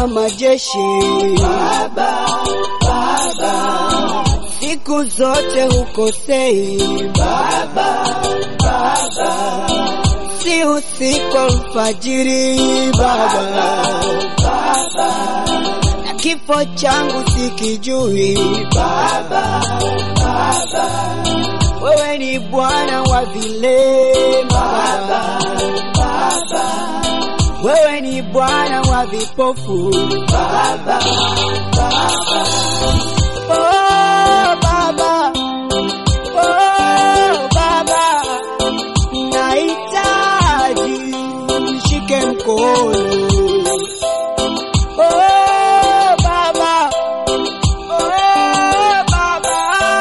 wa majeshi Baba, Baba, siku zote hukosei Baba, Baba, si usiku alfajiri Baba, Baba, na kifo changu sikijui Baba, Baba, wewe ni Bwana wa vilema Baba, Baba, wewe ni Bwana wa vipofu Baba, Baba, oh Baba, oh Baba, nahitaji nishike mkono oh Baba, oh Baba,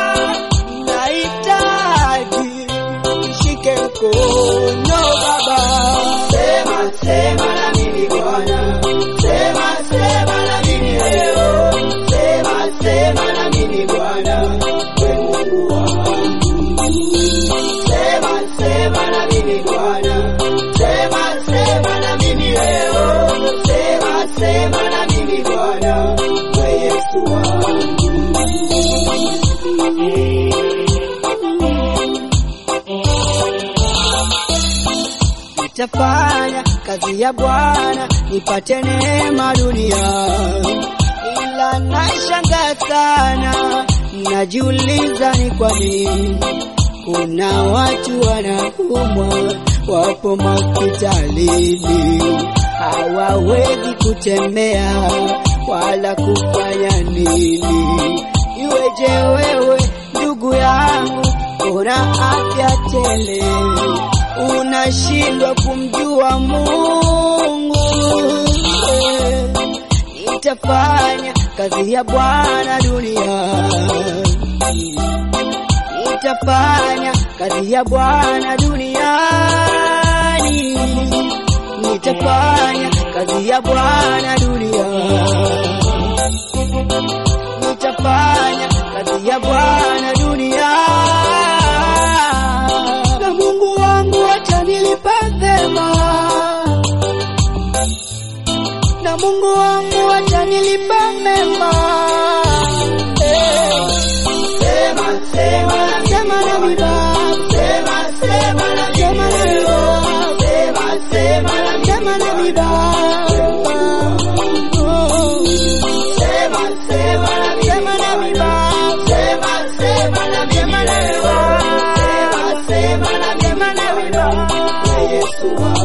nahitaji nishike mkono Baba. Sema, sema na mimi Bwana, sema, sema na mimi leo, sema, sema na mimi Bwana, we Mungu wangu. Sema, sema na mimi Bwana, sema, sema na mimi leo, sema, sema na mimi Bwana, we Yesu wangu. nitafanya kazi ya Bwana nipate neema dunia, ila nashangaa sana, najiuliza ni kwa nini kuna watu wanaumwa, wapo hospitalini, hawawezi kutembea wala kufanya nini. Iweje wewe ndugu yangu, una afya tele unashindwa kumjua Mungu. Nitafanya kazi ya Bwana duniani, nitafanya kazi ya Bwana duniani, nitafanya kazi ya Bwana duniani, nitafanya kazi ya Bwana duniani na Mungu wangu atanilipa vema, na Mungu wangu atanilipa mema. Eh, Sema, sema na mimi Sema na mimi Baba, Sema, sema na mimi sema na mimi Baba, Sema, sema na mimi sema na mimi Baba. Oh, Sema, sema na mimi Sema na mimi Baba, Sema, sema na mimi sema na mimi Baba, Sema, sema na mimi sema na mimi Baba. Yesu wangu.